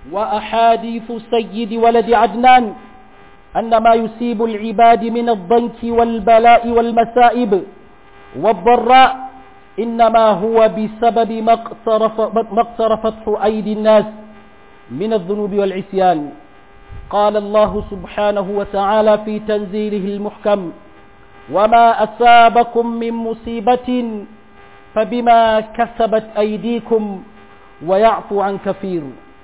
وأحاديث سيد ولد عدنان أن ما يصيب العباد من الضنك والبلاء والمسائب والضراء إنما هو بسبب ما اقترف ما اقترفته أيدي الناس من الذنوب والعصيان قال الله سبحانه وتعالى في تنزيله المحكم وما أصابكم من مصيبة فبما كسبت أيديكم ويعفو عن كثير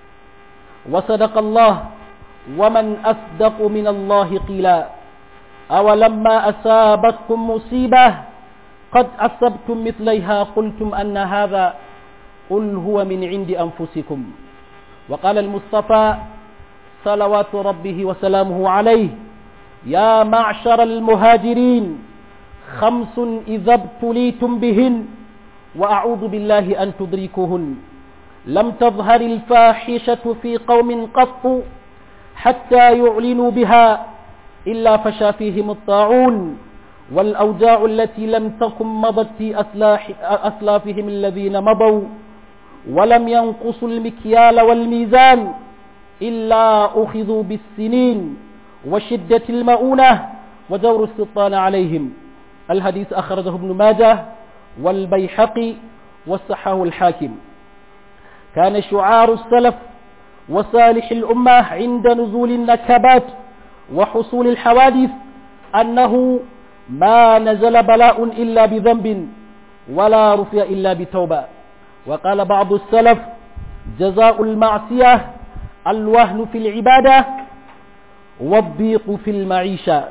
وصدق الله ومن أصدق من الله قيلا أولما أصابتكم مصيبة قد أصبتم مثليها قلتم أن هذا قل هو من عند أنفسكم وقال المصطفى صلوات ربه وسلامه عليه يا معشر المهاجرين خمس إذا ابتليتم بهن وأعوذ بالله أن تدركوهن لم تظهر الفاحشة في قوم قط حتى يعلنوا بها إلا فشى فيهم الطاعون والأوجاع التي لم تكن مضت في أسلاح أسلافهم الذين مضوا ولم ينقصوا المكيال والميزان إلا أخذوا بالسنين وشدة المؤونة ودور السلطان عليهم الحديث أخرجه ابن ماجه والبيحقي والصحاه الحاكم كان شعار السلف وصالح الأمة عند نزول النكبات وحصول الحوادث أنه ما نزل بلاء إلا بذنب ولا رفع إلا بتوبة وقال بعض السلف جزاء المعصية الوهن في العبادة والضيق في المعيشة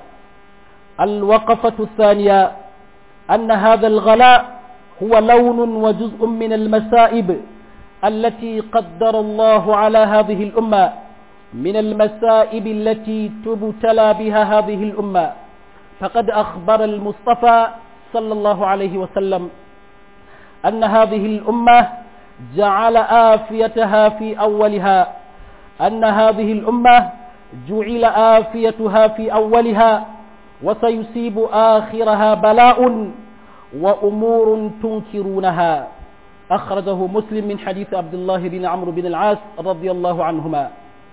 الوقفة الثانية أن هذا الغلاء هو لون وجزء من المسائب التي قدر الله على هذه الأمة من المسائب التي تبتلى بها هذه الأمة فقد أخبر المصطفى صلى الله عليه وسلم أن هذه الأمة جعل آفيتها في أولها أن هذه الأمة جعل آفيتها في أولها وسيصيب آخرها بلاء وأمور تنكرونها أخرجه مسلم من حديث عبد الله بن عمرو بن العاص رضي الله عنهما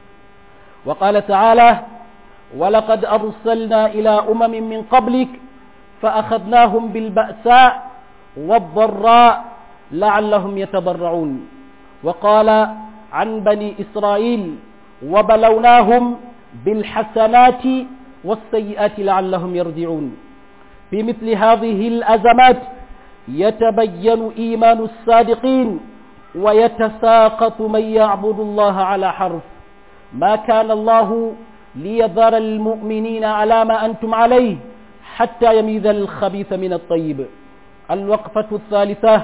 وقال تعالى ولقد أرسلنا إلى أمم من قبلك فأخذناهم بالبأساء والضراء لعلهم يتضرعون وقال عن بني إسرائيل وبلوناهم بالحسنات والسيئات لعلهم يرجعون في مثل هذه الأزمات يتبين إيمان الصادقين ويتساقط من يعبد الله على حرف ما كان الله ليذر المؤمنين على ما أنتم عليه حتى يميز الخبيث من الطيب الوقفة الثالثة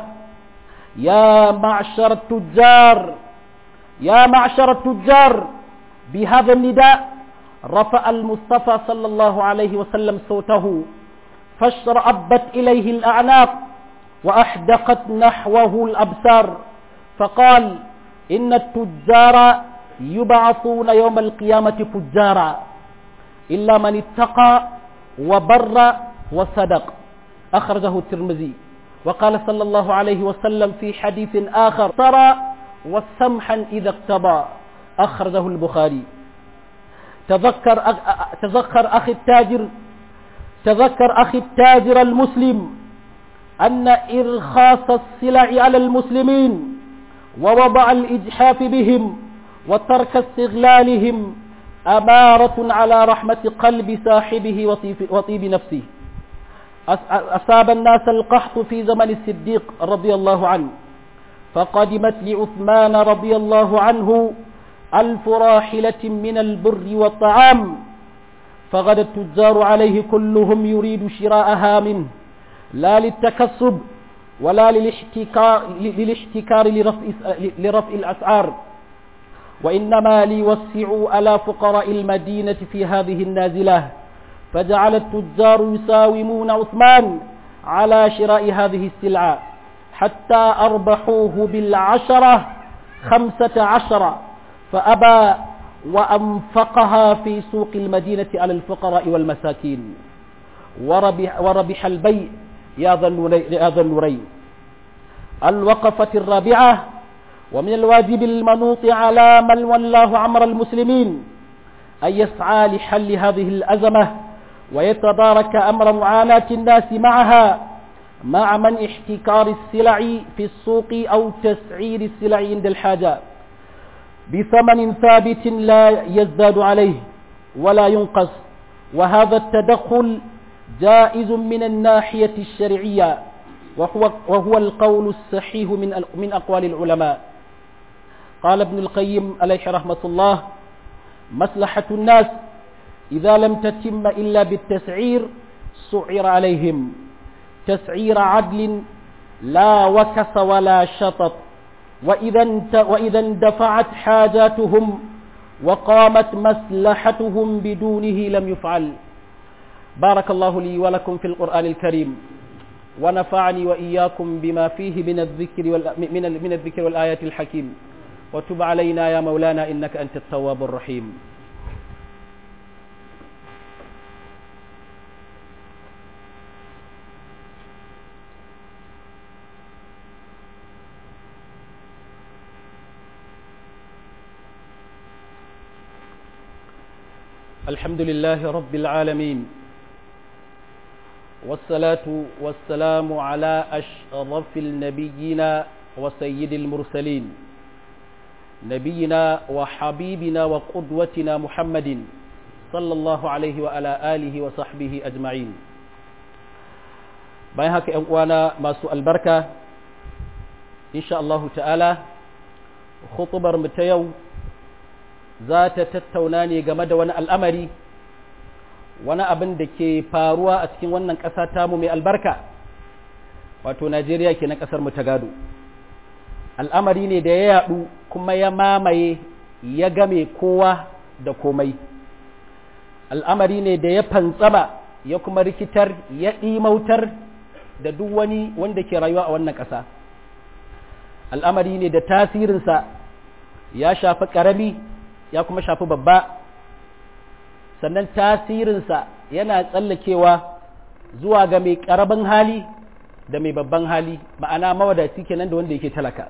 يا معشر التجار يا معشر التجار بهذا النداء رفع المصطفى صلى الله عليه وسلم صوته فاشرأبت إليه الأعناق وأحدقت نحوه الأبصار فقال إن التجار يبعثون يوم القيامة فجارا إلا من اتقى وبر وصدق أخرجه الترمذي وقال صلى الله عليه وسلم في حديث آخر ترى والسمحا إذا اقتضى أخرجه البخاري تذكر أخ... تذكر أخي التاجر تذكر أخي التاجر المسلم أن إرخاص السلع على المسلمين ووضع الإجحاف بهم وترك استغلالهم أمارة على رحمة قلب صاحبه وطيب, وطيب نفسه أصاب الناس القحط في زمن الصديق رضي الله عنه فقدمت لعثمان رضي الله عنه ألف راحلة من البر والطعام فغدا التجار عليه كلهم يريد شراءها منه لا للتكسب ولا للاحتكار, للاحتكار لرفع, لرفع الأسعار وإنما ليوسعوا على فقراء المدينة في هذه النازلة فجعل التجار يساومون عثمان على شراء هذه السلعة حتى أربحوه بالعشرة خمسة عشر فأبى وأنفقها في سوق المدينة على الفقراء والمساكين وربح, وربح البيع يا ذا النورين الوقفة الرابعة ومن الواجب المنوط على من والله عمر المسلمين أن يسعى لحل هذه الأزمة ويتدارك أمر معاناة الناس معها مع من احتكار السلع في السوق أو تسعير السلع عند الحاجة بثمن ثابت لا يزداد عليه ولا ينقص وهذا التدخل جائز من الناحية الشرعية وهو, وهو القول الصحيح من, من أقوال العلماء قال ابن القيم عليه رحمة الله مصلحة الناس إذا لم تتم إلا بالتسعير سعر عليهم تسعير عدل لا وكس ولا شطط وإذا, وإذا اندفعت حاجاتهم وقامت مصلحتهم بدونه لم يفعل بارك الله لي ولكم في القرآن الكريم ونفعني وإياكم بما فيه من الذكر من من الذكر والآيات الحكيم وتب علينا يا مولانا إنك أنت التواب الرحيم الحمد لله رب العالمين والصلاة والسلام على أشرف النبيين وسيد المرسلين نبينا وحبيبنا وقدوتنا محمد صلى الله عليه وعلى آله وصحبه أجمعين bayan haka ‘yan uwana masu albarka insha Allahu ta'ala khutubar mu ta yau za ta tattauna ne game da wani al'amari wani abin da ke faruwa a cikin wannan ƙasa tamu mai albarka wato Najeriya ke na ƙasar mu ta gado al'amari ne da ya yaɗu kuma ya mamaye ya game kowa da komai al'amari ne da ya fantsama ya kuma rikitar ya ɗimautar da duk wani wanda ke rayuwa a wannan ƙasa al'amari ne da tasirinsa ya shafi ƙarami ya kuma shafi babba sannan tasirinsa yana tsallakewa zuwa ga mai ƙaramin hali da mai babban hali ma'ana mawadaci kenan da wanda yake talaka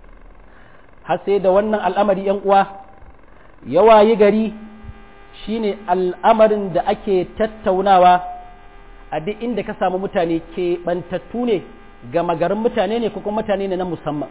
har sai da wannan al'amari ‘yan uwa yawa yi gari shine al'amarin da ake tattaunawa a duk inda ka samu mutane ke bantattu ne gama garin mutane ne ko kuma mutane ne na musamman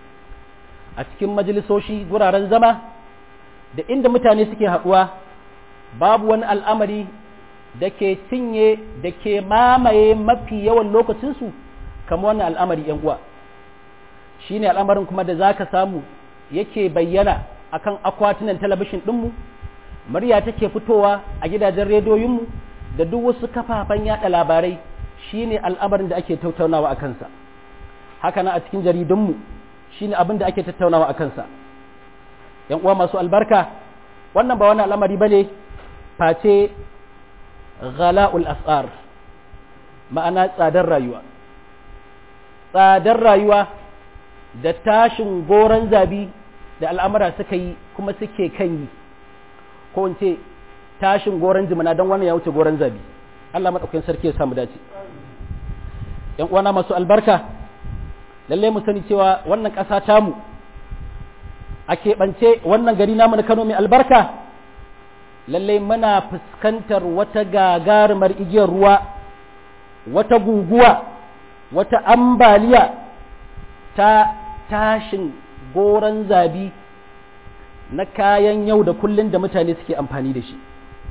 a cikin majalisoshi guraren zama da inda mutane suke haɗuwa babu wani al'amari da ke cinye da ke mamaye mafi yawan lokacinsu kama wannan al'amari ‘yan uwa shi ne al'amarin kuma da za ka samu yake bayyana akan akwatunan talabishin ɗinmu murya take fitowa a gidajen rediyoyinmu da duk wasu kafafen yaɗa labarai shi ne al'amarin da ake tattaunawa a kansa haka na a cikin jaridunmu shi ne abin da ake tattaunawa a kansa ‘yan uwa masu albarka wannan ba wani al'amari ba ne face ghala'ul as'ar ma'ana tsadar rayuwa tsadar rayuwa da tashin goron zabi da al'amura suka yi kuma suke kan yi ko in ce tashin goron jimina don wannan ya wuce goron zabi Allah maɗaukakin sarki ya samu dace ‘yan uwana masu albarka lallai mu sani cewa wannan ƙasa tamu a keɓance wannan gari namu na Kano mai albarka lallai muna fuskantar wata gagarumar igiyar ruwa wata guguwa wata ambaliya ta tashin goron zabi na kayan yau da kullun da mutane suke amfani da shi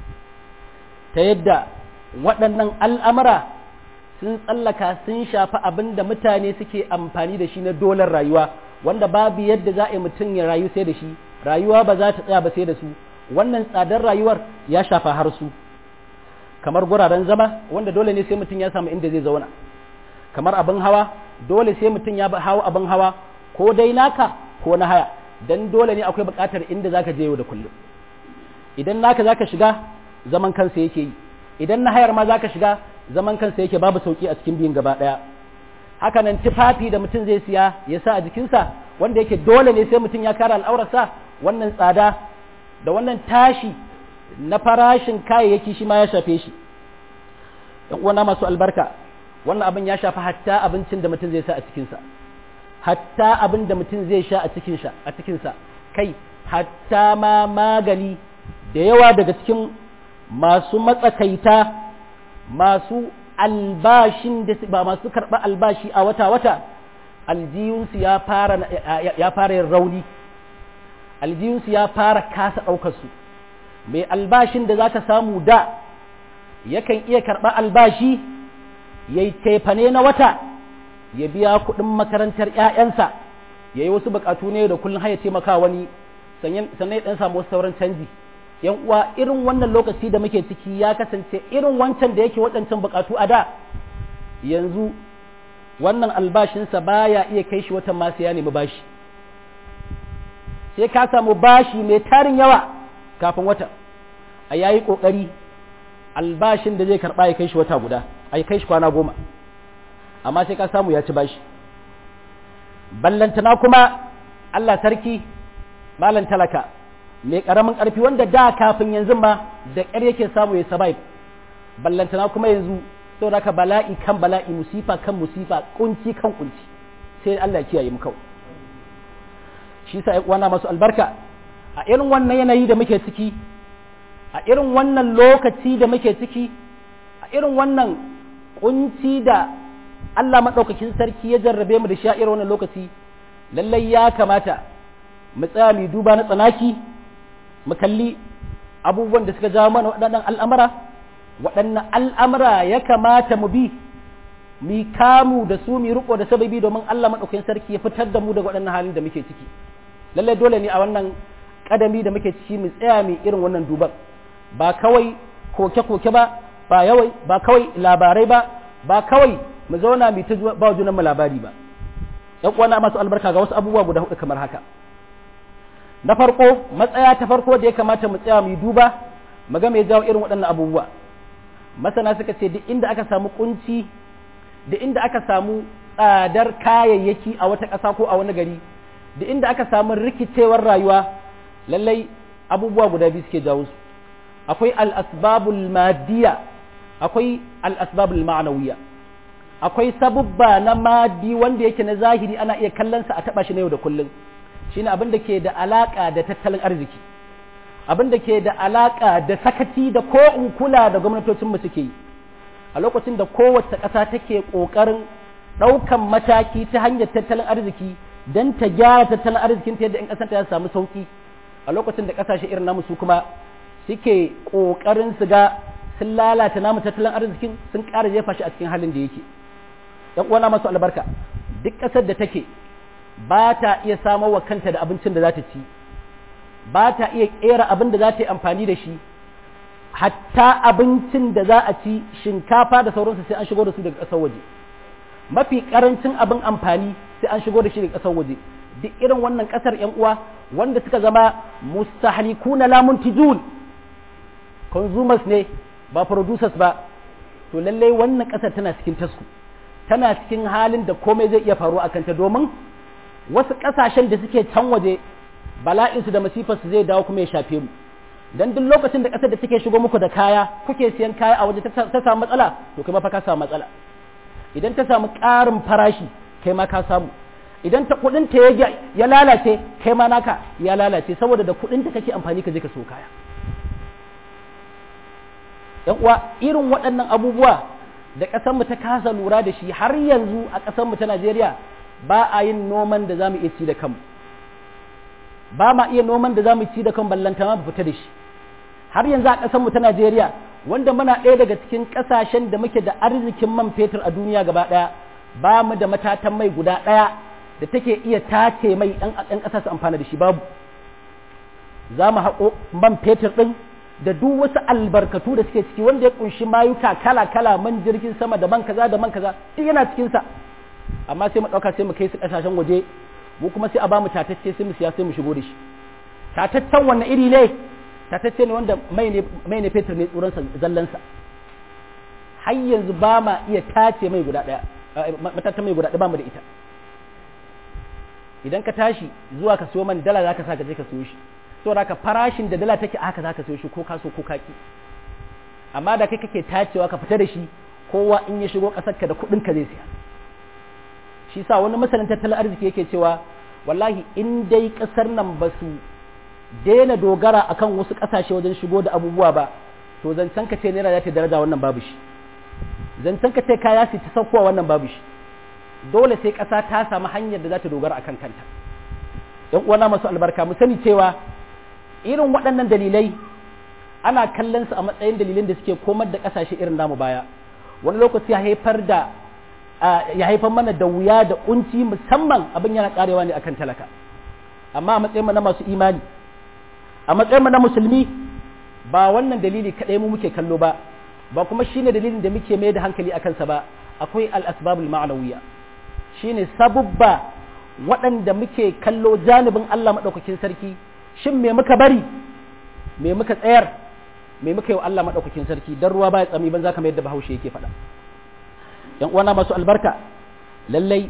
ta yadda waɗannan al'amura sun tsallaka sun shafi abin da mutane suke amfani da shi na dolar rayuwa wanda babu yadda za a yi mutum ya rayu sai da shi rayuwa ba za ta tsaya ba sai da su wannan tsadar rayuwar ya shafa har su kamar guraren zama wanda dole ne sai mutum ya samu inda zai zauna kamar abin hawa dole sai mutum ya hawa abin hawa ko dai naka ko na haya dan dole ne akwai buƙatar inda zaka je yau da kullum idan naka zaka shiga zaman kansa yake yi idan na hayar ma zaka shiga zaman kansa yake babu sauki a cikin biyun gaba ɗaya haka nan tufafi da mutum zai siya ya sa a jikinsa wanda yake dole ne sai mutum ya kare al'aurarsa wannan tsada da wannan tashi na farashin kayayyaki shi ma ya shafe shi ‘yan uwana masu albarka wannan abin ya shafi hatta abincin da mutum zai sa a cikinsa hatta abin da mutum zai sha a cikinsa a cikinsa kai hatta ma magani da yawa daga cikin masu matsakaita masu albashin da ba masu karɓar albashi a wata-wata aljiyunsu ya fara ya fara yin rauni aljiyunsu ya fara kasa ɗaukarsu mai albashin da za ka samu da yakan iya karɓar albashi ya yi tefane na wata ya biya kuɗin makarantar ‘ya'yansa ya yi wasu buƙatu ne da kullum haya taimaka wani sannan ya ɗan samu wasu sauran canji yan uwa irin wannan lokaci da muke ciki ya kasance irin wancan da yake waɗancan buƙatu a da yanzu wannan albashinsa baya iya kai shi watan masu ya nemi bashi sai ka samu bashi mai tarin yawa kafin wata a yayi ƙoƙari albashin da zai karɓa ya kai shi wata guda a kai shi kwana goma amma sai ka samu ya ci bashi ballantana kuma Allah sarki malan talaka mai ƙaramin ƙarfi wanda da kafin yanzu ma da ƙyar yake samu ya survive ballantana kuma yanzu saboda ka bala'i kan bala'i musifa kan musifa kunci kan kunci sai Allah ya kiyaye mu kawai shi sa uwana masu albarka a irin wannan yanayi da muke ciki a irin wannan lokaci da muke ciki a irin wannan kunci da Allah maɗaukakin sarki ya jarrabe mu da shi a irin wannan lokaci lallai ya kamata mu tsaya mu duba na tsanaki mu kalli abubuwan da suka jawo mana waɗannan al'amura waɗannan al'amura ya kamata mu bi mu kamu da su mu riko da sababi domin Allah maɗaukakin sarki ya fitar da mu daga waɗannan halin da muke ciki lallai dole ne a wannan kadami da muke ciki mu tsaya mu irin wannan duban ba kawai koke-koke ba ba yawai ba kawai labarai ba ba kawai mu zauna mu ta ba junan mu labari ba yan uwana masu albarka ga wasu abubuwa guda hudu kamar haka na farko matsaya ta farko da ya kamata mu tsaya mu duba mu ga me jawo irin waɗannan abubuwa masana suka ce duk inda aka samu kunci da inda aka samu tsadar kayayyaki a wata ƙasa ko a wani gari da inda aka samu rikicewar rayuwa lallai abubuwa guda biyu suke jawo su akwai al-asbabul madiyya akwai al-asbabul ma'nawiyya akwai sabubba na madi wanda yake na zahiri ana iya kallon sa a taba shi na yau da kullum shine abin da ke da alaka da tattalin arziki abin da ke da alaka da sakaci da ko in kula da gwamnatocin mu suke yi a lokacin da kowace ƙasa take ƙoƙarin ɗaukan mataki ta hanyar tattalin arziki don ta gyara tattalin arzikin ta yadda in ƙasar ta samu sauki a lokacin da ƙasashe irin namu su kuma suke ƙoƙarin su ga sun lalata namu tattalin arzikin sun ƙara jefa shi a cikin halin da yake yan uwana masu albarka duk ƙasar da take ba ta iya samar wa kanta da abincin da za ta ci ba ta iya ƙera abin da za ta yi amfani da shi hatta abincin da za a ci shinkafa da sauransu sai an shigo da su daga ƙasar waje mafi ƙarancin abin amfani sai an shigo da shi daga ƙasar waje duk irin wannan ƙasar yan uwa wanda suka zama mustahlikuna la muntijun consumers ne ba producers ba to lallai wannan ƙasar tana cikin tasku tana cikin halin da komai zai iya faruwa a kanta domin wasu ƙasashen da suke can waje bala'insu da masifarsu zai dawo kuma ya shafe mu dan duk lokacin da ƙasar da take shigo muku da kaya kuke siyan kaya a waje ta samu matsala to kai ma fa ka samu matsala idan ta samu ƙarin farashi kai ma ka samu idan ta kuɗin ta ya lalace kai ma naka ya lalace saboda da kuɗin ta kake amfani ka je ka so kaya yan uwa irin waɗannan abubuwa da ƙasar mu ta kasa lura da shi har yanzu a ƙasar mu ta Najeriya ba a yin noman da zamu iya ci da kanmu ba ma iya noman da zamu ci da kan ballanta ma fita da shi har yanzu a ƙasar mu ta Najeriya wanda muna ɗaya daga cikin ƙasashen da muke da arzikin man fetur a duniya gaba ɗaya ba mu da matatan mai guda ɗaya da take iya tace mai ɗan ƙasa su amfana da shi babu za mu haƙo man fetur ɗin da duk wasu albarkatu da suke ciki wanda ya ƙunshi mayuka kala-kala man jirgin sama da man kaza da man kaza duk yana cikinsa amma sai mu ɗauka sai mu kai su ƙasashen waje mu kuma sai a ba mu tatacce sai mu siya sai mu shigo da shi tataccen wannan iri ne tatacce ne wanda mai ne fetur ne tsoronsa zallansa har yanzu ba ma iya tace mai guda ɗaya matatan mai guda ɗaya ba mu da ita idan ka tashi zuwa ka siyo man dala za ka sa ka je ka siyo shi saboda haka farashin da dala take haka za ka siyo shi ko ka so ko ka ki amma da kai kake tacewa ka fita da shi kowa in ya shigo ƙasar ka da kuɗin ka zai siya shi sa wani masanin tattalin arziki yake cewa wallahi in dai kasar nan ba su daina dogara akan wasu kasashe wajen shigo da abubuwa ba to zancen ka ce naira za ta daraja wannan babu shi zancen ka ce kaya su ta saukowa wannan babu shi dole sai kasa ta samu hanyar da za ta dogara akan kanta yan uwana masu albarka mu sani cewa irin waɗannan dalilai ana kallon su a matsayin dalilin da suke komar da kasashe irin namu baya wani lokaci ya haifar da ya haifar mana da wuya da kunci musamman abin yana karewa ne akan talaka amma a matsayin na masu imani a matsayin na musulmi ba wannan dalili kadai mu muke kallo ba ba kuma shine dalilin da muke mai da hankali a kansa ba akwai al-asbabul ma'nawiyya shine sabubba waɗanda muke kallo janibin Allah madaukakin sarki shin me muka bari me muka tsayar me muka yi wa Allah madaukakin sarki dan ruwa baya tsami ban zaka mai yadda Bahaushe yake faɗa yan uwana masu albarka lallai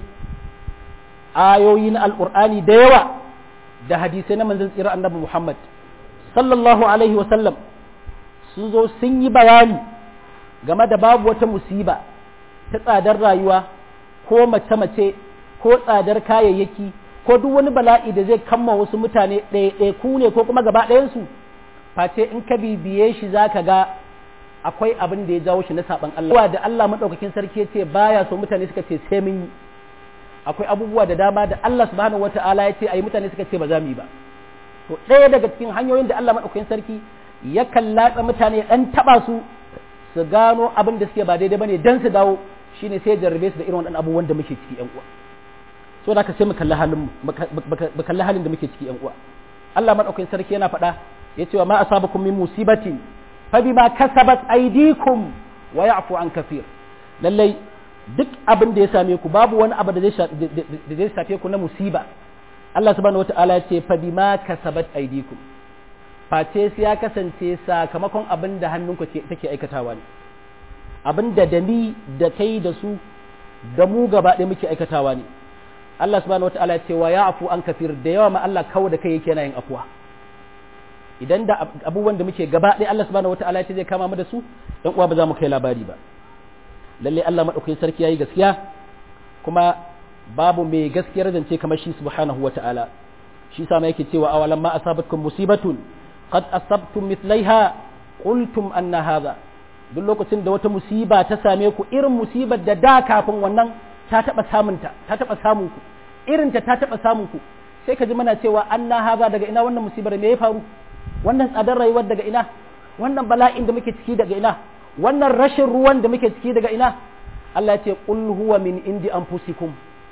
ayoyi na alqur'ani da yawa da hadisai na manzon tsira annabi Muhammad sallallahu alaihi wa sallam sun zo sun yi bayani game da babu wata musiba ta tsadar rayuwa ko mace-mace ko tsadar kayayyaki ko duk wani bala'i da zai kamma wasu mutane ɗaya ne ko kuma gaba ɗayansu face in ka bibiye shi za ka ga akwai abin da ya jawo shi na saɓan Allah da Allah maɗaukakin sarki ya ce baya so mutane suka ce sai mun yi akwai abubuwa da dama da Allah subhanahu wata'ala ya ce ayi mutane suka ce ba za mu yi ba to ɗaya daga cikin hanyoyin da Allah maɗaukakin sarki ya kallatsa mutane ɗan taɓa su su gano abin da suke ba daidai bane dan su dawo shine sai jarrabe su da irin waɗannan abubuwan da muke ciki ƴan uwa so da ka sai mu kalli halin mu kalli halin da muke ciki ƴan uwa Allah madaukakin sarki yana faɗa yace wa ma asabakum min musibatin fa bima kasabat aydikum wa ya'fu an kaseer lallai duk abin da ya same ku babu wani abu da zai shafe ku na musiba Allah subhanahu wata'ala ya ce fa bima kasabat aydikum face sai ya kasance sakamakon abin da hannunku take aikatawa ne abin da da ni da kai da su da mu gaba ɗaya muke aikatawa ne Allah subhanahu wataala ce wa ya'fu an kafir da yawa ma Allah kawo da kai yake yana yin afuwa idan da abubuwan da muke gaba ɗaya Allah subhanahu wataala ya ce zai kama mu da su dan uwa ba za mu kai labari ba lalle Allah madaukakin sarki yayi gaskiya kuma babu mai gaskiyar zance kamar shi subhanahu wataala shi sa ma yake cewa awalan ma asabatkum musibatun qad asabtum mithlaiha qultum anna hadha duk lokacin da wata musiba ta same ku irin musibar da da kafin wannan ta taba samun ta ta taba samun ku irin ta ta taba samun ku sai ka ji muna cewa anna hadha daga ina wannan musibar me ya faru wannan tsadar rayuwar daga ina wannan bala'in da muke ciki daga ina wannan rashin ruwan da muke ciki daga ina Allah ya ce qul huwa min indi anfusikum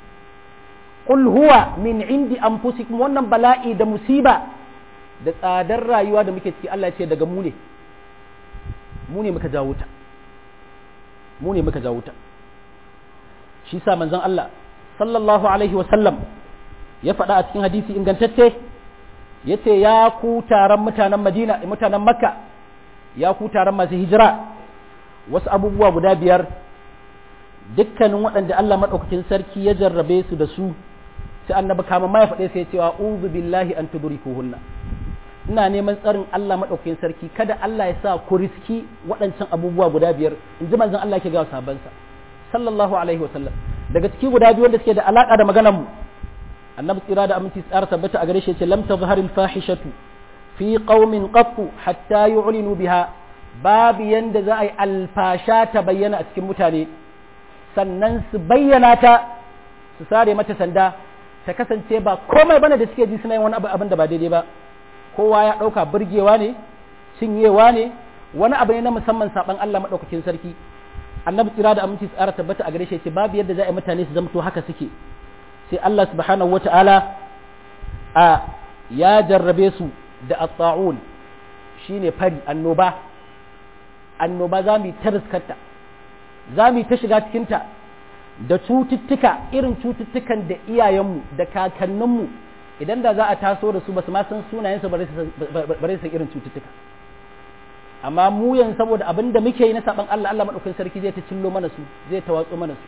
qul huwa min indi anfusikum wannan bala'i da musiba da tsadar rayuwa da muke ciki Allah ya ce daga mu ne mu ne muka jawo ta mu ne muka jawo ta shi sa manzon Allah sallallahu alaihi wa sallam ya faɗa a cikin hadisi ingantacce yace ya ku taron mutanen Madina mutanen Makka ya ku taron masu hijira wasu abubuwa guda biyar dukkanin waɗanda Allah maɗaukakin sarki ya jarrabe su da su sai annabi kama ma ya faɗe sai cewa uzu billahi an tudrikuhunna ina neman tsarin Allah maɗaukakin sarki kada Allah ya sa ku riski waɗancan abubuwa guda biyar in ji manzon Allah ke ga sahabbansa sallallahu alaihi wasallam daga ciki guda biyu wanda suke da alaka da maganar mu annabi tsira da aminci tsara tabbata a gare shi ce lam tazharil fahishatu fi qaumin qattu hatta yu'linu biha babu yanda za a yi alfasha ta bayyana a cikin mutane sannan su bayyana ta su sare mata sanda ta kasance ba komai bane da suke ji suna yin wani abin da ba daidai ba kowa ya ɗauka burgewa ne cinyewa ne wani abu ne na musamman saban Allah maɗaukakin sarki annabi tsira da aminci tsara tabbata a gare shi ce babu yadda za a yi mutane su zamto haka suke sai Allah subhanahu wata'ala a ya jarrabe su da at-ta'un shine fari annoba annoba za mu yi ta riskarta za mu yi ta shiga cikinta da cututtuka irin cututtukan da iyayenmu da kakanninmu idan da za a taso da su ba su ma san sunayensu bare su irin cututtuka amma mu yanzu saboda abin da muke yi na saban Allah Allah madaukakin sarki zai ta cillo mana su zai ta watso mana su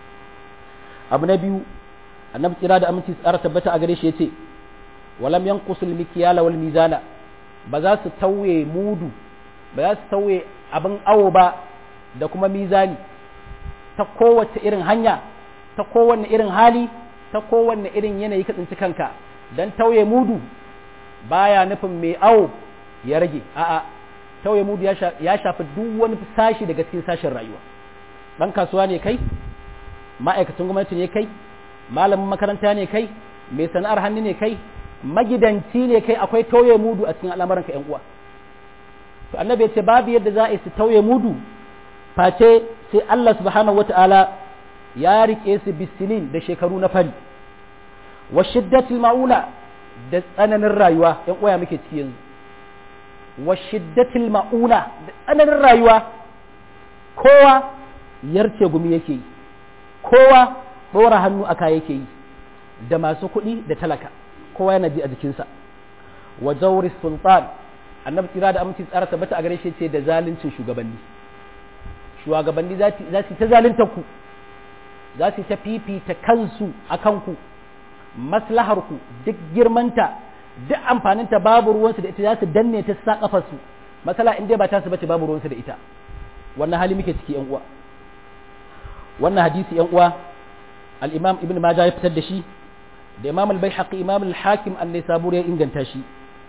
abu na biyu annabi tsira da aminci tsara tabbata a gare shi yace walam yanqusul mikyala wal mizana ba za su tauye mudu ba za su tauye abin awo ba da kuma mizani ta kowace irin hanya ta kowanne irin hali ta kowanne irin yanayi ka tsinci kanka dan tauye mudu baya nufin mai awo ya rage a'a tauye mudu ya shafi duk wani sashi daga cikin sashen rayuwa dan kasuwa ne kai ma'aikacin gwamnati ne kai malamin makaranta ne kai mai sana'ar hannu ne kai magidanci ne kai akwai tauye mudu a cikin al'amuran ka yan uwa to annabi ya ce babu yadda za a yi su tauye mudu face sai Allah subhanahu wata'ala ya rike su bisinin da shekaru na fari wa shiddatil ma'una da tsananin rayuwa yan uwa muke ciki yanzu wa shiddatil ma'una da tsananin rayuwa kowa yarce gumi yake yi kowa ɗora hannu aka yake yi da masu kuɗi da talaka kowa yana ji a jikinsa wa jawri sultan annabi tsira da aminci tsara tabbata a gare shi ce da zaluncin shugabanni shugabanni za su ta zalunta ku za su ta fifita kansu a kanku maslahar ku duk girmanta duk amfaninta babu ruwansu da ita za su danne ta sa kafarsu masala in dai ba ta su bace babu ruwansu da ita wannan hali muke ciki yan uwa wannan hadisi yan uwa al-imam ibn majah ya fitar da shi da imam al-baihaqi imam al-hakim an-nisaburi ya inganta shi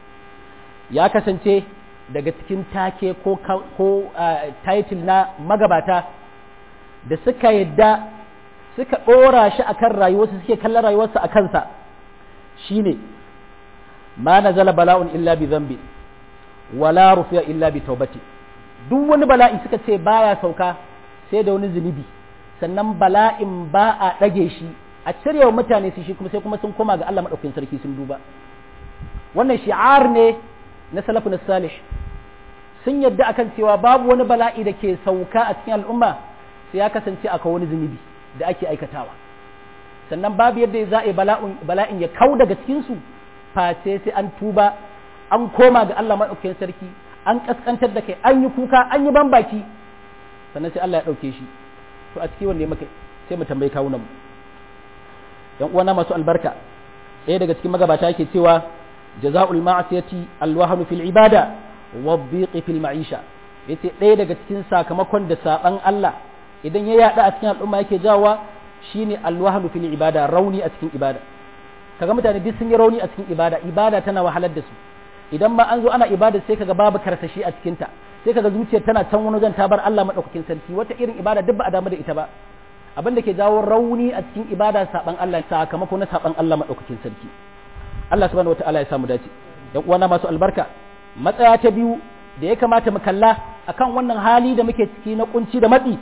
ya kasance daga cikin take ko ko title na magabata da suka yadda suka dora shi akan rayuwarsa suke kallon rayuwarsa a kansa shine ma nazala bala'un illa bi dhanbi wala rufiya illa bi taubati duk wani bala'i suka ce baya sauka sai da wani zunubi sannan bala'in ba a ɗage shi a cire wa mutane su shi kuma sai kuma sun koma ga Allah maɗaukakin sarki sun duba wannan shi'ar ne na salafu na salih sun yadda akan cewa babu wani bala'i da ke sauka a cikin al'umma sai ya kasance akwai wani zunubi da ake aikatawa sannan babu yadda za a yi bala'in ya kau daga cikinsu face sai an tuba an koma ga Allah maɗaukakin sarki an ƙasƙantar da kai an yi kuka an yi bambaki sannan sai Allah ya ɗauke shi to a ciki wanne muka sai mu tambayi kawunan mu yan uwana masu albarka ɗaya daga cikin magabata yake cewa jaza'ul ma'asiyati alwahnu fil ibada wa dhiqi fil ma'isha yace ɗaya daga cikin sakamakon da saban Allah idan ya yada a cikin al'umma yake jawowa shine alwahnu fil ibada rauni a cikin ibada kaga mutane duk sun yi rauni a cikin ibada ibada tana wahalar da su idan ma an zo ana ibada sai kaga babu karsashi a cikin ta sai kaga zuciyar tana can wani wajen ta bar Allah madaukakin sarki wata irin ibada duk ba a damu da ita ba abin da ke jawo rauni a cikin ibada saban Allah sakamako na saban Allah madaukakin sarki Allah subhanahu wataala ya samu dace yan uwana masu albarka matsaya ta biyu da ya kamata mu kalla akan wannan hali da muke ciki na kunci da matsi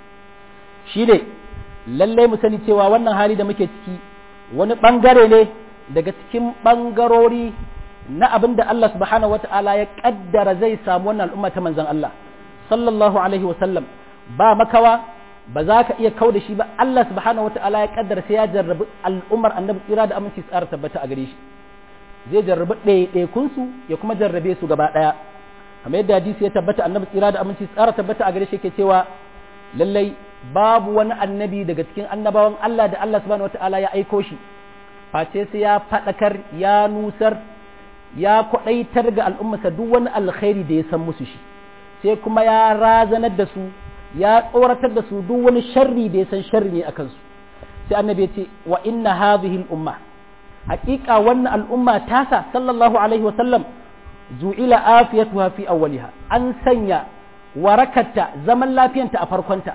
shine lallai mu sani cewa wannan hali da muke ciki wani bangare ne daga cikin bangarori na abin da Allah subhanahu wata'ala ya kaddara zai samu wannan al'umma ta manzon Allah sallallahu alaihi wa sallam ba makawa ba za ka iya kau da shi ba Allah subhanahu wata'ala ya kaddara sai ya jarrabi al'ummar annabi tsira da aminci tsara tabbata a gare shi zai jarrabi ɗaiɗaikun su ya kuma jarrabe su gaba ɗaya kamar yadda hadisi ya tabbata annabi tsira da aminci tsara tabbata a gare shi yake cewa lallai babu wani annabi daga cikin annabawan Allah da Allah subhanahu wata'ala ya aiko shi face sai ya faɗakar ya nusar ya kwaɗaitar ga al'ummarsa duk wani alkhairi da ya san musu shi sai kuma ya razanar da su ya tsoratar da su duk wani sharri da ya san sharri ne a kansu sai annabi ya ce wa inna hadhihi al-umma haƙiƙa wannan al'umma tasa sallallahu alaihi wa sallam ju'ila afiyatuha fi awwaliha an sanya warakarta zaman lafiyanta a farkonta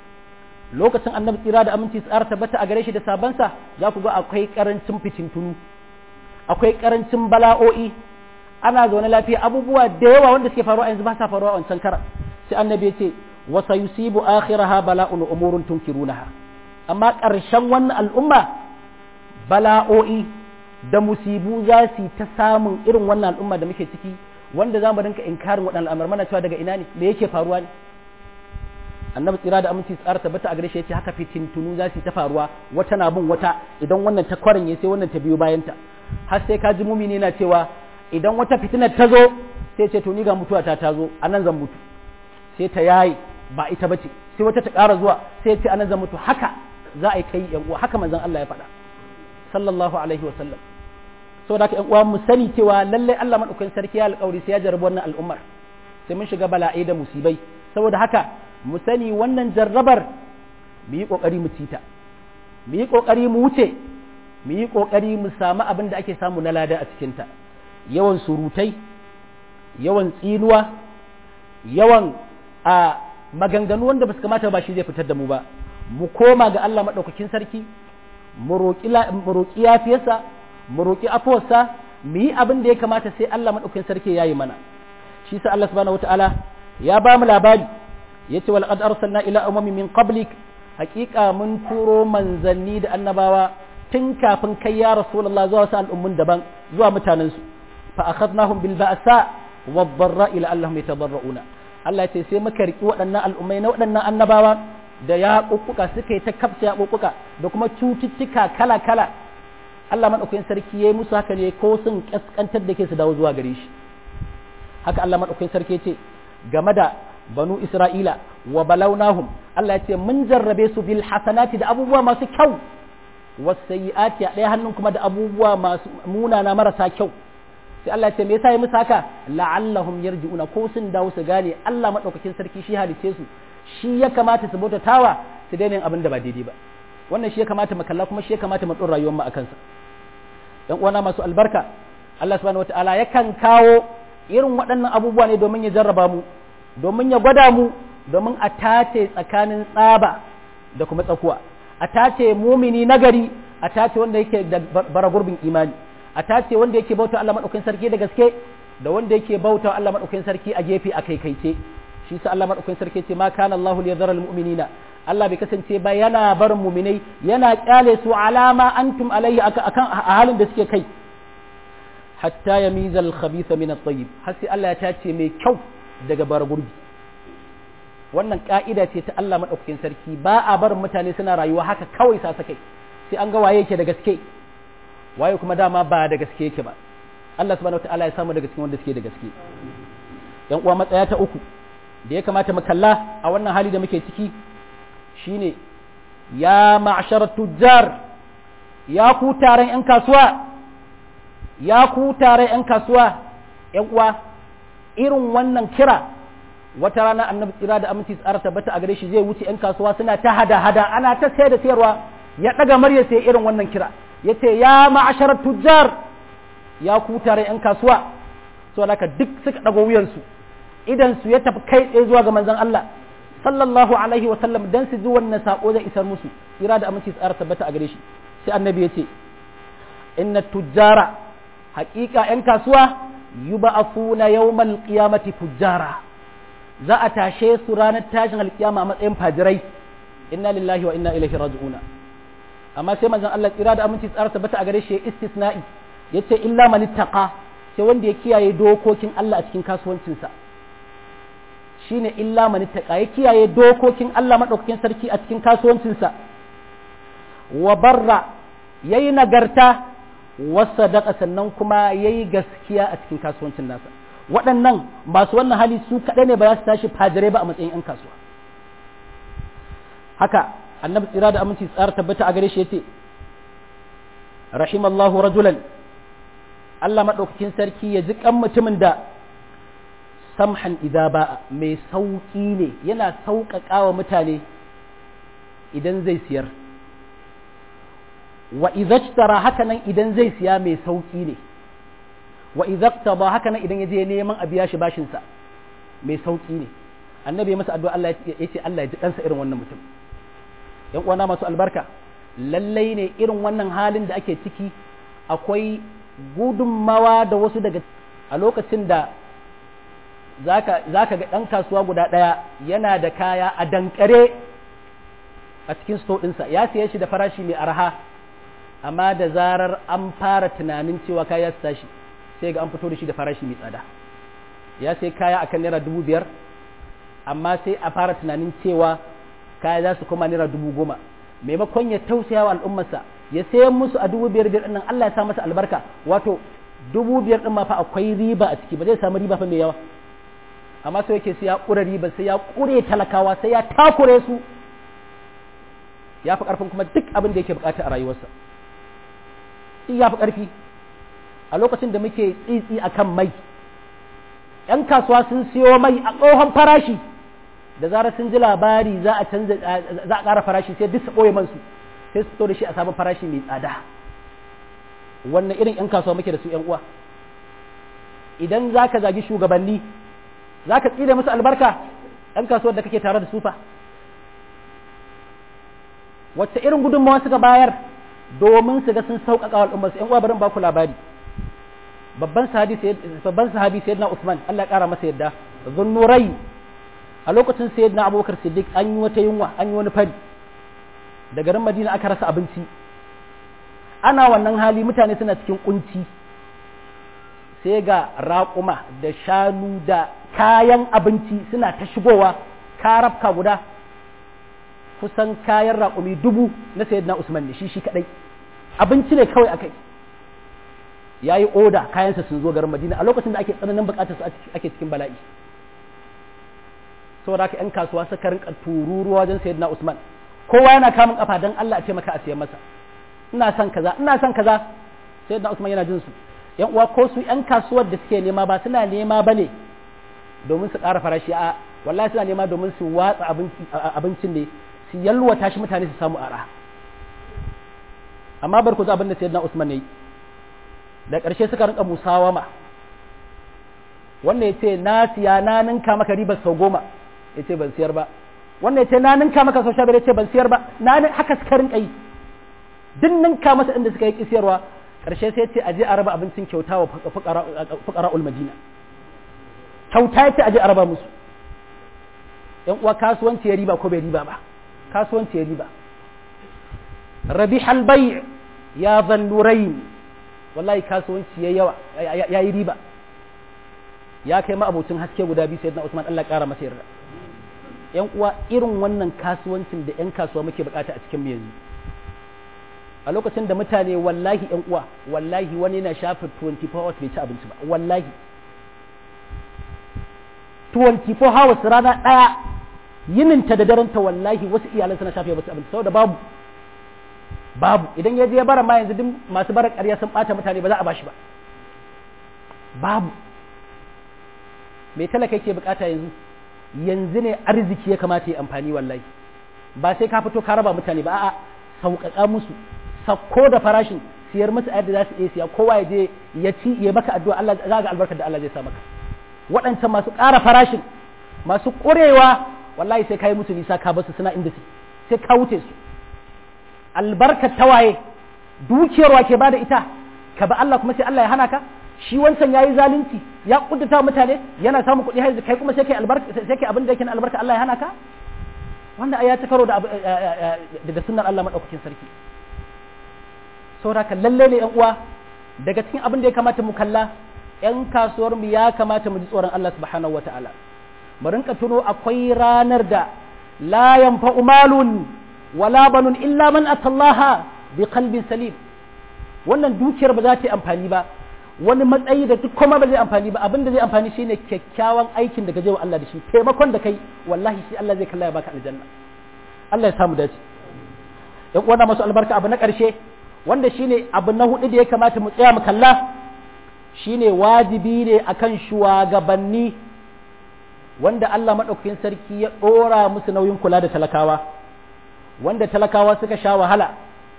lokacin annabi tsira da aminci tsara tabbata a gare shi da sabansa za ku ga akwai karancin fitintunu akwai karancin bala'o'i ana zaune lafiya abubuwa da yawa wanda suke faruwa yanzu ba sa faruwa a wancan kara sai annabi ya ce wa sayusibu akhiraha bala'un umurun tunkirunaha amma ƙarshen wannan al'umma bala'o'i da musibu za su ta samun irin wannan al'umma da muke ciki wanda za mu rinka inkarin waɗannan al'amar mana cewa daga ina ne me yake faruwa ne annabi tsira da aminci tsara tabbata a gare shi yace haka fitintunu za su ta faruwa wata na bin wata idan wannan ta kwaranye sai wannan ta biyo bayanta har sai ka ji mumini na cewa idan wata fitinar ta zo sai ce to ni ga mutuwa ta ta zo anan zan mutu sai ta yayi ba ita bace sai wata ta ƙara zuwa sai ce anan zan mutu haka za a yi kai yan uwa haka manzon Allah ya faɗa sallallahu alaihi wa sallam saboda haka yan uwa mu sani cewa lallai Allah madaukakin sarki ya alƙawari sai ya jarabi wannan al'ummar sai mun shiga bala'i da musibai saboda haka mu sani wannan jarrabar mu yi ƙoƙari mu cita mu yi ƙoƙari mu wuce mu yi ƙoƙari mu samu abin da ake samu na lada a cikinta yawan surutai yawan tsinuwa yawan a maganganu wanda ba su kamata ba shi zai fitar da mu ba mu koma ga Allah maɗaukakin sarki mu roƙi yafiyarsa mu roƙi afuwarsa mu yi abin da ya kamata sai Allah maɗaukakin sarki ya yi mana shi sa Allah subhanahu wataala ya ba mu labari yace wal qad arsalna ila umami min qablik haqiqa mun turo manzanni da annabawa tun kafin kai ya rasulullah zuwa wasu al'ummun daban zuwa mutanen su fa akhadnahum bil ba'sa wad dharra ila allahum yatadarruna Allah ce sai muka riki waɗannan al'ummai na waɗannan annabawa da ya kukkuka suka yi ta kafsa ya kukkuka da kuma cututtuka kala kala Allah madaukakin sarki yayi musu haka ne ko sun kaskantar da ke su dawo zuwa gare shi haka Allah madaukakin sarki ce game da banu Isra'ila wa balawnahum Allah ya ce mun jarrabe su bil hasanati da abubuwa masu kyau wasayi'ati a ɗaya hannun kuma da abubuwa masu munana marasa kyau sai Allah ya ce me yasa yi musu haka la'allahum yarji'una ko sun dawo su gane Allah madaukakin sarki shi halice su shi ya kamata su bauta tawa su daina abin da ba daidai ba wannan shi ya kamata mu kalla kuma shi ya kamata mu dora rayuwar mu akan sa dan uwana masu albarka Allah subhanahu wataala yakan kawo irin waɗannan abubuwa ne domin ya jarraba mu domin ya gwada mu domin a tace tsakanin tsaba da kuma tsakuwa a tace mumini nagari a tace wanda yake da bara gurbin imani a tace wanda yake bauta Allah madaukakin sarki da gaske da wanda yake bauta Allah madaukakin sarki a gefe a kaikaice shi sa Allah madaukakin sarki ce ma kana Allahu liyadhara almu'minina Allah bai kasance ba yana barin muminai yana kyale su alama antum alayhi akan a halin da suke kai hatta yamiza al-khabitha min at-tayyib har sai Allah ya tace mai kyau daga bara gurbi wannan ka'ida ce ta Allah madaukakin sarki ba a barin mutane suna rayuwa haka kawai sa sakai sai an ga waye yake da gaske waye kuma dama ba da gaske yake ba Allah subhanahu wataala ya samu daga cikin wanda suke da gaske yan uwa matsaya ta uku da ya kamata mu kalla a wannan hali da muke ciki shine ya ma'shar tujjar ya ku taron yan kasuwa ya ku taron yan kasuwa yan uwa irin wannan kira wata rana annabi tsira da aminci tsara tabbata a gare shi zai wuce yan kasuwa suna ta hada hada ana ta sayar da sayarwa ya daga murya sai irin wannan kira yace ya ma'ashar tujjar ya ku tare yan kasuwa so haka duk suka dago wuyansu idan su ya tafi kai tsaye zuwa ga manzon Allah sallallahu alaihi wa sallam dan su ji wannan sako zai isar musu tsira da aminci tsara tabbata a gare shi sai annabi yace inna tujjara haƙiƙa yan kasuwa yub'athuna yawmal qiyamati fujjara za a tashe su ranar tashin alkiyama a matsayin fajirai inna lillahi wa inna ilaihi raji'una amma sai manzon Allah tsira da aminci tsara tabbata a gare shi istisna'i yace illa man ittaqa sai wanda ya kiyaye dokokin Allah a cikin kasuwancinsa shine illa man ittaqa ya kiyaye dokokin Allah madaukakin sarki a cikin kasuwancinsa wa barra yayi nagarta wa sadaqa sannan kuma yayi gaskiya a cikin kasuwancin nasa waɗannan masu wannan hali su kaɗai ne ba za su tashi fajirai ba a matsayin 'yan kasuwa haka annabi tsira da aminci tsara tabbata a gare shi yace rahimallahu rajulan Allah maɗaukakin sarki ya ji kan mutumin da samhan idza ba mai sauƙi ne yana sauƙaƙa wa mutane idan zai siyar wa idza haka nan idan zai siya mai sauƙi ne wa idza ba haka nan idan ya je neman a biya shi bashin sa mai sauki ne annabi ya masa addu'a Allah ya ce Allah ya ji kansa irin wannan mutum yan uwana masu albarka lallai ne irin wannan halin da ake ciki akwai gudunmawa da wasu daga a lokacin da zaka zaka ga dan kasuwa guda daya yana da kaya a dankare a cikin sto ɗinsa ya siye shi da farashi mai arha amma da zarar an fara tunanin cewa kaya su tashi sai ga an fito da shi da farashi mai tsada ya sai kaya akan naira dubu biyar amma sai a fara tunanin cewa kaya za su koma naira dubu goma maimakon ya tausaya wa al'ummarsa ya sayan musu a dubu biyar biyar nan Allah ya sa masa albarka wato dubu biyar din ma fa akwai riba a ciki ba zai samu riba fa mai yawa amma sai yake sai ya kura riba sai ya kure talakawa sai ya takure su ya fi karfin kuma duk abin da yake bukata a rayuwarsa ya fi karfi a lokacin da muke tsitsi a kan mai ‘yan kasuwa sun siyo mai a tsohon farashi da zarar sun ji labari za a canza za a ƙara farashi sai duk su ɓoye mansu sai su fito da shi a sabon farashi mai tsada wannan irin 'yan kasuwa muke da su 'yan uwa idan za ka zagi shugabanni za ka tsire musu albarka 'yan kasuwar da kake tare da sufa wacce irin gudunmawa suka bayar domin su ga sun sauƙaƙa wa al'ummar su 'yan uwa barin ba ku labari babban sahabi babban sahabi sayyidina Usman Allah ya kara masa yadda zunnurai a lokacin sayyidina Abubakar Siddiq an yi wata yunwa an yi wani fari da garin Madina aka rasa abinci ana wannan hali mutane suna cikin kunci sai ga raƙuma da shanu da kayan abinci suna ta shigowa karafka guda kusan kayan raƙumi dubu na sayyidina Usman ne shi shi kadai abinci ne kawai akai ya yi oda kayansa sun zo garin madina a lokacin da ake tsananin bukatar su ake cikin bala'i saboda haka yan kasuwa suka rinka tururuwa wajen sayyidina usman kowa yana kamun kafa dan Allah a ce maka a siyan masa ina son kaza ina son kaza sayyidina usman yana jin su yan uwa ko su yan kasuwar da suke nema ba suna nema bane domin su ƙara farashi a wallahi suna nema domin su watsa abincin ne su yalwata shi mutane su samu ara amma bar ku abin da sayyidina usman ne da ƙarshe suka rinka musawama wannan ya ce na siya na ninka maka ribar sau goma ya ce ban siyar ba wannan ya ce na ninka maka sau sha biyar ya ce ban siyar ba na haka suka rinka yi duk ninka masa inda suka yi kisiyarwa ƙarshe sai ce aje a raba abincin kyauta wa fukara ulmadina kyauta ya ce aje a raba musu yan uwa kasuwanci ya riba ko bai riba ba kasuwanci ya riba rabi halbai ya zallurain wallahi kasuwanci ya yawa ya yi riba ya kai ma abocin haske guda biyu sayyidina Usman Allah kara masa yarda yan uwa irin wannan kasuwancin da yan kasuwa muke bukata a cikin mu yanzu a lokacin da mutane wallahi yan uwa wallahi wani yana shafe 24 hours bai ci abinci ba wallahi 24 hours rana daya yininta da daranta wallahi wasu iyalan suna shafe basu abinci saboda babu babu idan ya je ya bara ma yanzu duk masu bara ƙarya sun ɓata mutane ba za a bashi ba babu mai talaka yake bukata yanzu yanzu ne arziki ya kamata ya amfani wallahi ba sai ka fito ka raba mutane ba a'a sauƙaƙa musu sakko da farashin siyar musu a yadda za su iya siya kowa ya je ya ci ya baka addu'a Allah za ga albarkar da Allah zai sa maka waɗancan masu ƙara farashin masu ƙurewa wallahi sai ka yi musu nisa ka basu suna inda su sai ka wuce su albarkar tawaye dukiyar wa ke bada ita ka ba Allah kuma sai Allah ya hana ka shi wancan yayi zalunci ya kuddata mutane yana samun kuɗi haizu kai kuma sai kai albarka sai kai abin da yake na albarka Allah ya hana ka wanda aya ta karo da da sunnar Allah madaukakin sarki saboda lalle ne yan uwa daga cikin abin da ya kamata mu kalla yan kasuwar mu ya kamata mu ji tsoron Allah subhanahu wataala mu rinka tuno akwai ranar da la yanfa'u malun wala banun illa man atallaha bi qalbin salim wannan dukiyar ba za ta yi amfani ba wani matsayi da duk kuma ba zai amfani ba abin da zai amfani shine kyakkyawan aikin da gaje wa Allah da shi taimakon da kai wallahi shi Allah zai kalla ya baka aljanna Allah ya samu dace yan uwana masu albarka abu na karshe wanda shine abu na hudu da ya kamata mu tsaya mu kalla shine wajibi ne akan shugabanni wanda Allah madaukakin sarki ya dora musu nauyin kula da talakawa wanda talakawa suka sha wahala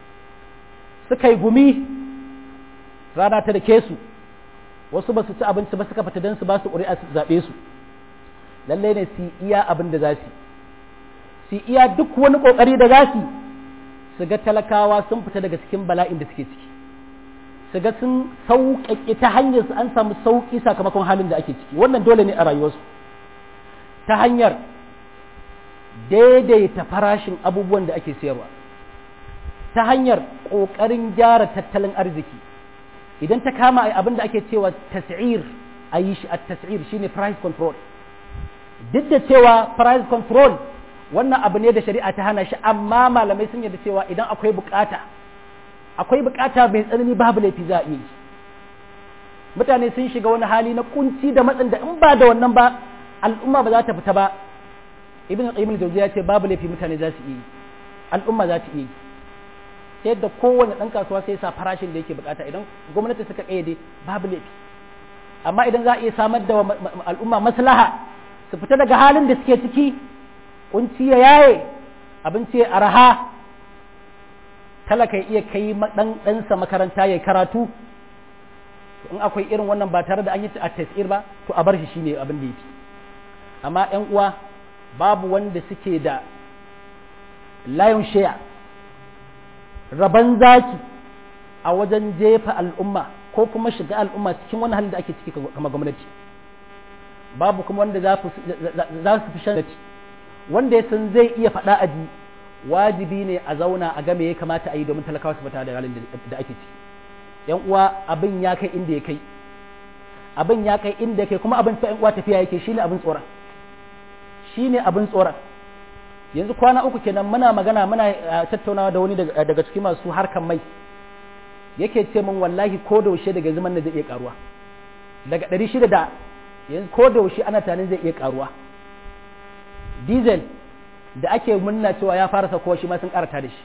suka yi gumi rana ta da ke su wasu ba su ci abinci ba suka fita don su ba su ƙuri'a su zaɓe su lallai ne su iya abin da za su su iya duk wani ƙoƙari da za su su ga talakawa sun fita daga cikin bala'in da suke ciki su ga sun sauƙaƙe ta hanyar su an samu sauƙi sakamakon halin da ake ciki wannan dole ne a rayuwarsu ta hanyar daidaita farashin abubuwan da ake sayarwa ta hanyar ƙoƙarin gyara tattalin arziki idan ta kama a abin da ake cewa tas'ir a yi shi a tas'ir shine price control duk da cewa price control wannan abu ne da shari'a ta hana shi amma malamai sun yarda cewa idan akwai bukata akwai bukata mai tsanani babu laifi za a iya yi mutane sun shiga wani hali na kunci da matsin da in ba da wannan ba al'umma ba za ta fita ba ibn qayyim al-jawziya ya ce babu laifi mutane za su iya yi al'umma za ta iya yi ta yadda kowane ɗan kasuwa sai sa farashin da yake bukata idan gwamnati suka ƙayyade babu laifi amma idan za a iya samar da al'umma maslaha su fita daga halin da suke ciki kunci ya yaye abinci ya araha talaka ya iya kai dan ɗansa makaranta ya karatu in akwai irin wannan ba tare da an yi a tasir ba to a bar shi shine abin da yake amma ƴan uwa babu wanda suke da layon shaya raban zaki a wajen jefa al'umma ko kuma shiga al'umma cikin wani halin da ake ciki kama gwamnati babu kuma wanda za su fi shan wanda ya san zai iya faɗa a ji wajibi ne a zauna a game ya kamata a yi domin talakawa su fita da halin da ake ciki yan uwa abin ya kai inda ya kai abin ya kai inda ya kai kuma abin ta yan uwa tafiya yake shine abin tsoron shine abin tsoron yanzu kwana uku kenan muna magana muna tattaunawa da wani daga cikin masu harkan mai yake ce min wallahi ko da yaushe daga zaman da zai iya karuwa daga ɗari shida da yanzu ko da yaushe ana tunanin zai iya karuwa diesel da ake munna cewa ya fara sakowa shi ma sun karata da shi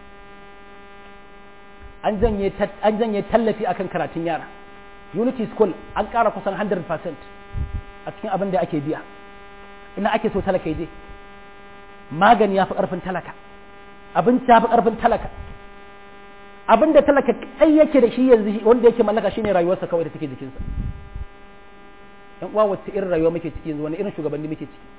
an janye tallafi akan karatun yara unity school an kara kusan 100% a cikin abin da ake biya ina ake so talaka je magani ya fi ƙarfin talaka abinci ya fi ƙarfin talaka abin da talaka kai yake da shi yanzu wanda yake mallaka shine rayuwarsa kawai da take jikinsa yan uwa wacce irin rayuwa muke ciki yanzu wani irin shugabanni muke ciki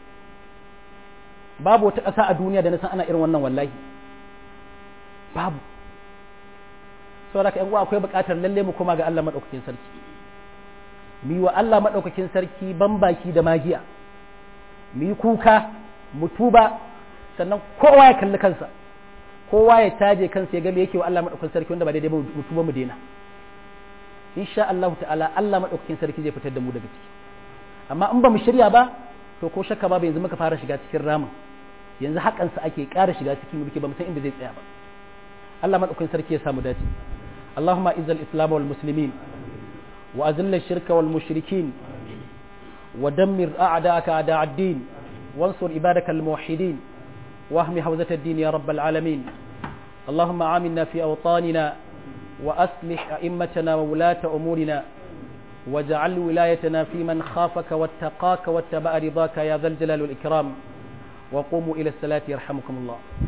babu wata ƙasa a duniya da na san ana irin wannan wallahi babu saboda ka yan uwa akwai buƙatar lalle mu koma ga Allah madaukakin sarki mu yi wa Allah madaukakin sarki ban baki da magiya mu yi kuka mu tuba sannan kowa ya kalli kansa kowa ya taje kansa ya ga me yake wa Allah madaukakin sarki wanda ba daidai ba mu tuba mu daina insha Allah ta'ala Allah madaukakin sarki zai fitar da mu daga ciki amma in ba mu shirya ba to ko shakka ba yanzu muka fara shiga cikin ramin yanzu hakan sa ake ƙara shiga cikin muke ba mu san inda zai tsaya ba Allah madaukakin sarki ya samu dace اللهم اعز الاسلام والمسلمين واذل الشرك والمشركين ودمر اعداءك اعداء الدين وانصر عبادك الموحدين واهم حوزة الدين يا رب العالمين اللهم آمنا في أوطاننا وأصلح أئمتنا وولاة أمورنا واجعل ولايتنا في من خافك واتقاك واتبع رضاك يا ذا الجلال والإكرام وقوموا إلى الصلاة يرحمكم الله